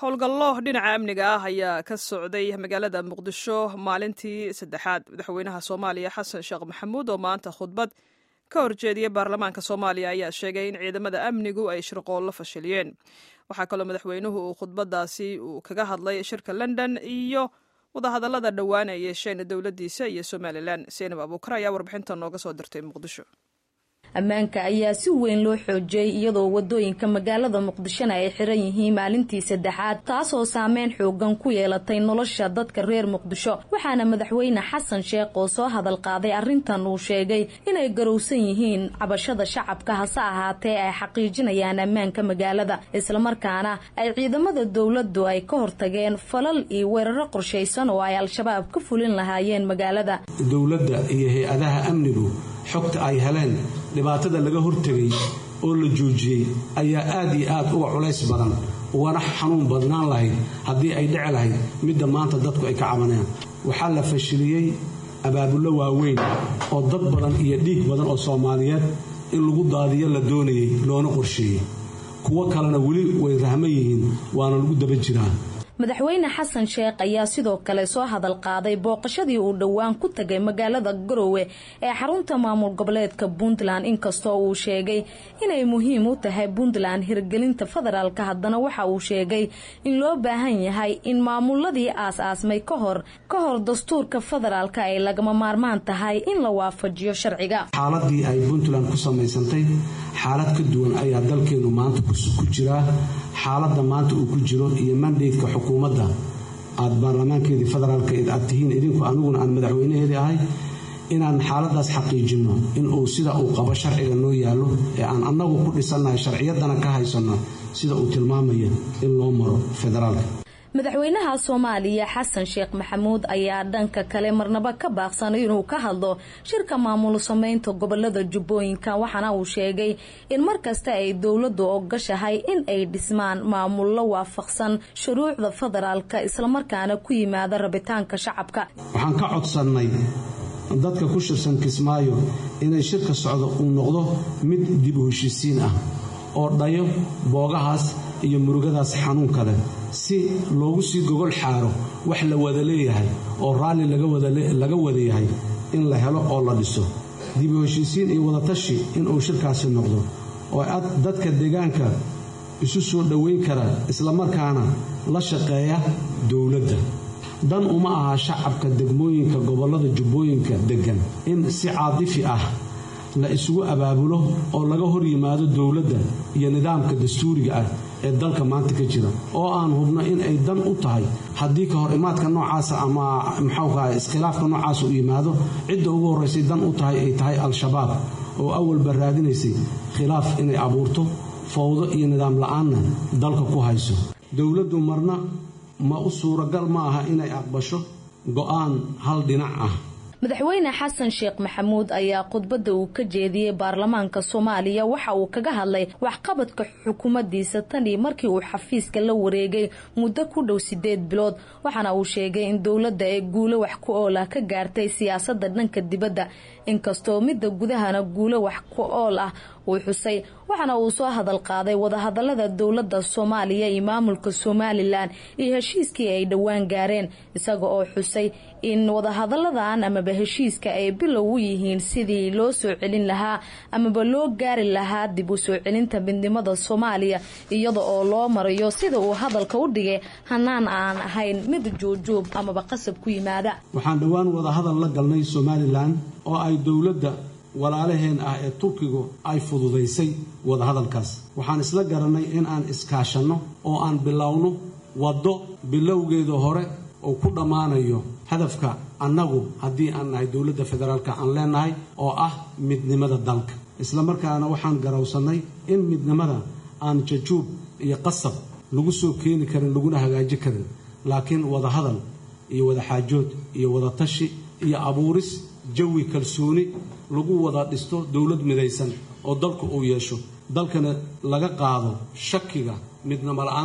howlgallo dhinaca amniga ah ayaa ka socday magaalada muqdisho maalintii saddexaad madaxweynaha soomaaliya xasan sheekh maxamuud oo maanta khudbad ka horjeediyey baarlamaanka soomaaliya ayaa sheegay in ciidamada amnigu ay shirqoollo fashiliyeen waxaa kaloo madaxweynuhu uu khudbadaasi uu kaga hadlay shirka london iyo wadahadallada dhowaan ay yeesheen dowladdiisa iyo somalilan seenab abuukar ayaa warbixinta nooga soo dirtay muqdisho ammaanka ayaa si weyn loo xoojiyey iyadoo wadooyinka magaalada muqdishona ay xiran yihiin maalintii saddexaad taasoo saameyn xoogan ku yeelatay nolosha dadka reer muqdisho waxaana madaxweyne xasan sheekh oo soo hadal qaaday arrintan uu sheegay inay garowsan yihiin cabashada shacabka hase ahaatee ay xaqiijinayaan ammaanka magaalada islamarkaana ay ciidamada dowladdu ay ka hortageen falal iyo weeraro qorshaysan oo ay al-shabaab ka fulin lahaayeen magaalada dowladda iyo hay-adaha amnigu xogta ay heleen dhibaatada laga hortegay oo la joojiyey ayaa aad iyo aad uga culays badan ugana xanuun badnaan lahayd haddii ay dhici lahayd midda maanta dadku ay ka cabanayaan waxaa la fashiliyey abaabullo waaweyn oo dad badan iyo dhiig badan oo soomaaliyeed in lagu daadiyo la doonayay loona qorsheeyey kuwo kalena weli way rahman yihiin waana lagu daba jiraa madaxweyne xasan sheekh ayaa sidoo kale soo hadal qaaday booqashadii uu dhowaan ku tagay magaalada garowe ee xarunta maamul goboleedka puntland inkastoo uu sheegay inay muhiim u tahay puntland hirgelinta federaalka haddana waxa uu sheegay in loo baahan yahay in maamuladii aas-aasmay kahor ka hor dastuurka federaalka ay lagama maarmaan tahay in la waafajiyo sharciga xaaladii ay puntland ku samaysantay xaalad ka duwan ayaa dalkeenu maanta ku jiraa xaaladda maanta uu ku jiro iyo mandaydka xukuumadda aad baarlamaankeedii federaalka aad tihiin idinku aniguna aan madaxweynaheedii ahay inaan xaaladaas xaqiijinno inuu sida uu qabo sharciga noo yaallo ee aan annagu ku dhisannahay sharciyaddana ka haysanno sida uu tilmaamaya in loo maro federaalka madaxweynaha soomaaliya xasan sheekh maxamuud ayaa dhanka kale marnaba ka baaqsanay inuu ka hadlo shirka maamul sameynta gobolada jubbooyinka waxaana uu sheegay in markasta ay dowladdu ogashahay in ay dhismaan maamullo waafaqsan shuruucda federaalka islamarkaana ku yimaada rabitaanka shacabka waxaan ka codsannay dadka ku shirsan kismaayo inay shirka socdo uu noqdo mid dib u heshiisiin ah oo dhayo boogahaas iyo murugadaas xanuunka leh si loogu sii gogol xaaro wax la wada leeyahay oo raalli laga wada yahay in la helo oo la dhiso dib u heshiisiin iyo wadatashi inuu shirkaasi noqdo oo dadka deegaanka isu soo dhoweyn kara islamarkaana la shaqeeya dowladda dan uma aha shacabka degmooyinka gobollada jubbooyinka deggan in si caadifi ah la isugu abaabulo oo laga hor yimaado dowladda iyo nidaamka dastuuriga ah ee dalka maanta ka jira oo aan hubno in ay dan u tahay haddii ka hor imaadka noocaasa ama maxaukaha iskhilaafka noocaasa u yimaado cidda ugu horraysay dan u tahay ay tahay al-shabaab oo awalba raadinaysay khilaaf inay abuurto fowdo iyo nidaam la-aanna dalka ku hayso dowladdu marna ma u suuragal ma aha inay aqbasho go'aan hal dhinac ah madaxweyne xasan sheekh maxamuud ayaa khudbadda uu ka jeediyey baarlamaanka soomaaliya waxa uu kaga hadlay waxqabadka xukuumaddiisa tanii markii uu xafiiska la wareegay muddo ku dhow sideed bilood waxaana uu sheegay in dowladda ee guulo wax ku ool ah ka gaartay siyaasadda dhanka dibadda inkastoo midda gudahana guulo wax ku ool ah uu xusay waxaana uu soo hadal qaaday wadahadalada dowladda soomaaliya iyo maamulka somalilan iyo heshiiskii ay dhowaan gaareen isaga oo xusay in wadahadaladan amaba heshiiska ay bilow u yihiin sidii loo soo celin lahaa amaba loo gaari lahaa dib u soo celinta midnimada soomaaliya iyada oo loo marayo sida uu hadalka u dhigay hanaan aan ahayn mid juujuub amaba qasab ku yimaada waxaan dhowaan wadahadal la galnay somalilan oo ay dowladda walaalaheen ah ee turkigu ay fududaysay wadahadalkaas waxaan isla garannay in aan iskaashanno oo aan bilowno waddo bilowgeeda hore oo ku dhammaanayo hadafka annagu haddii aan nahay dowladda federaalka aan leenahay oo ah midnimada dalka islamarkaana waxaan garowsannay in midnimada aan jajuub iyo qasab lagu soo keeni karin laguna hagaaji karin laakiin wadahadal iyo wadaxaajood iyo wadatashi iyo abuuris jawi kalsooni lagu wada dhisto dowlad midaysan oo dalku uu yeesho dalkana laga qaado shakiga midnimo la-aanta ah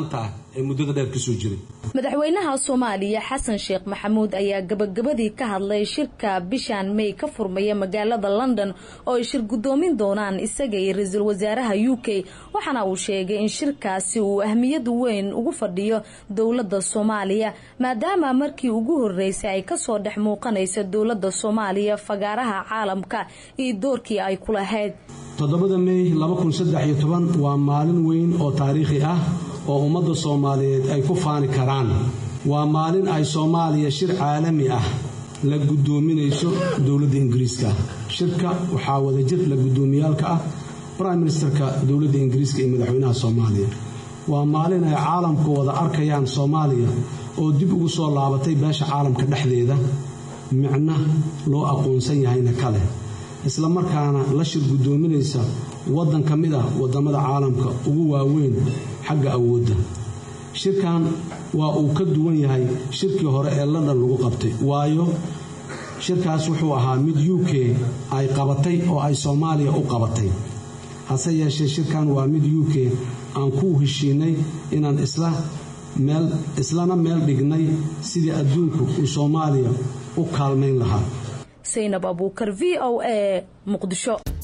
ee muddada dheer kasoo jiray madaxweynaha soomaaliya xasan sheekh maxamuud ayaa gabagabadii ka hadlay shirka bishan may ka furmaya magaalada london oo ay shir guddoomin doonaan isaga iyo ra-iisul wasaaraha u k waxaana uu sheegay in shirkaasi uu ahmiyad weyn ugu fadhiyo dowladda soomaaliya maadaama markii ugu horeysay ay kasoo dhex muuqanaysa dowladda soomaaliya fagaaraha caalamka iyo doorkii ay ku lahayd toddobada mey waa maalin weyn oo taariikhi ah oo ummadda soomaaliyeed ay ku faani karaan waa maalin ay soomaaliya shir caalami ah la guddoominayso dowladda ingiriiska shirka waxaa wadajir la guddoomiyaalka ah brime ministerka dowladda ingiriiska iyo madaxweynaha soomaaliya waa maalin ay caalamku wada arkayaan soomaaliya oo dib ugu soo laabatay beesha caalamka dhexdeeda micno loo aqoonsan yahayna ka leh isla markaana la shir guddoominaysa waddan ka mid ah waddamada caalamka ugu waaweyn xagga awoodda shirkan waa uu ka duwan yahay shirkii hore ee london lagu qabtay waayo shirkaas wuxuu ahaa mid u k ay qabatay oo ay soomaaliya u qabatay hase yeeshee shirkan waa mid u k aan ku heshiinay inaan islana meel dhignay sidii adduunku uu soomaaliya u kaalmayn lahaa saynab abuukar v o a muqdisho